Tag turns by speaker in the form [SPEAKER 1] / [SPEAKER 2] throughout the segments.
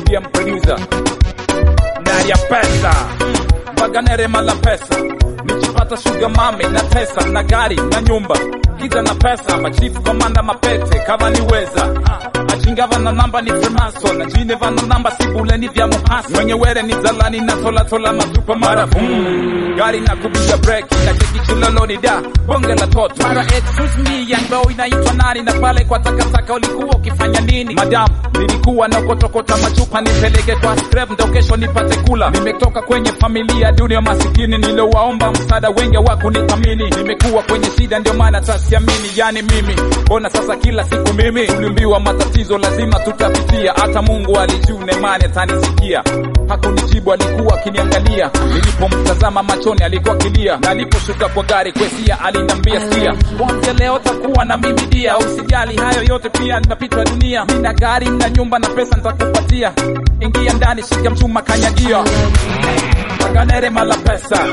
[SPEAKER 1] BM producer ndani ya pesa Baganere mala pesa nikipata sugar mami na tesa na gari na nyumba kiza na pesa machifu komanda mapete kama niweza achingava na namba ni fremaso na jineva na namba sibuleni vya muhasi mwenye were ni zalani na tolatola masupa mara boom gari na kupiga breki na keki chiloloni da bonge la toto mara excuse me young boy inaitwa nani na pale kwa takataka ulikuwa ukifanya nini madam nilikuwa nakotokota machupa nipeleke kwa scrap ndo kesho nipate kula nimetoka kwenye familia dunia masikini niliowaomba msaada wengi wa kunithamini nimekuwa kwenye shida ndio maana tasiamini yani mimi mbona sasa kila siku mimi tuliambiwa matatizo lazima tutapitia hata mungu alijune mane atanisikia hakunijibu alikuwa akiniangalia nilipomtazama machoni alikuwa kilia na aliposhuka kwa gari kwesia aliniambia sikia kwanza leo takuwa na mimi dia usijali hayo yote pia ninapitwa dunia nina gari na nyumba na pesa nitakupatia ingia ndani shika mchuma kanyagia baganere mala pesa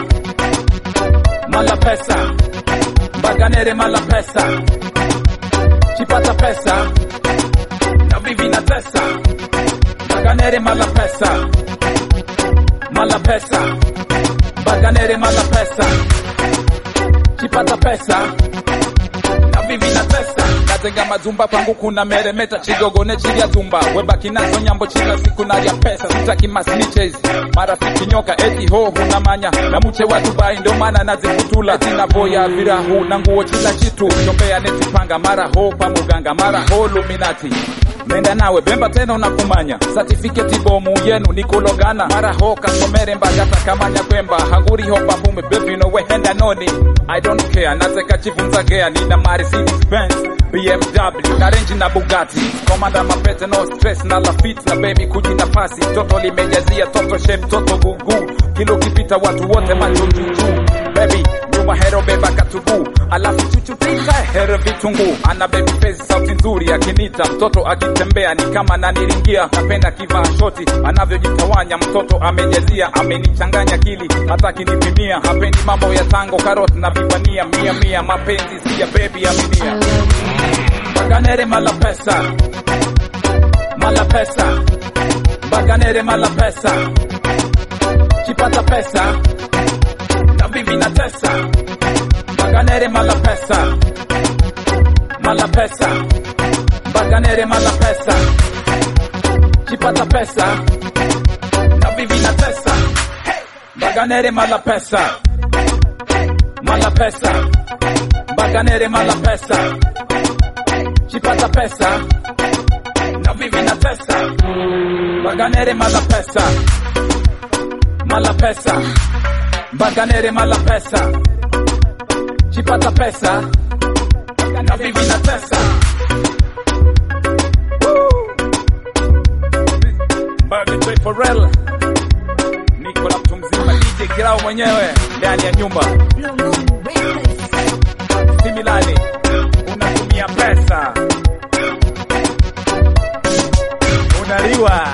[SPEAKER 1] mala pesa baganere mala pesa chipata pesa na vivi na tesa baganere mala pesa mala pesa baganere mala pesa chipata pesa na vivi na tesa natenga mazumba pangu kuna meremeta chigogone chilya zumba webaki nazo nyambo chila siku nalya pesa sitaki masniches marafiki nyoka eti ho hunamanya na muche wa dubai ndo maana nazikutula tina boya virahu na nguo chila chitu chombea netipanga mara ho pa muganga mara ho luminati nenda nawe bemba tena unakumanya certificate bomu yenu nikulogana mara ho kasomere mbagata kamanya kwemba hanguri ho papume baby no we henda noni i don't care nateka chivunza gea nina Mercedes Benz BMW na range na Bugatti komanda mapete no stress na lafit na baby kujina pasi toto limejazia toto shape toto gugu kilo kipita watu wote macho juu baby nyuma hero beba katubu alafu chuchutika hero vitungu ana baby face sauti nzuri akinita mtoto akitembea ni kama naniringia napenda kivaa shoti anavyojitawanya mtoto amejazia amenichanganya kili hata kinipimia hapendi mambo ya tango karot na vipania mia mia mapenzi si ya baby aminia baganere mala pesa mala pesa baganere mala pesa chipata pesa na vivi na tesa baganere mala pesa mala pesa baganere mala pesa chipata pesa na vivi na tesa baganere mala pesa mala pesa baganere mala pesa chipata pesa na vivi na tesa baganere mala pesa mala pesa baganere mala pesa chipata pesa na vivi na tesa Barbie Forel niko na mtu mzima DJ Kirao mwenyewe ndani ya nyumba
[SPEAKER 2] Blue Moon Records.
[SPEAKER 1] Similani unatumia pesa unaliwa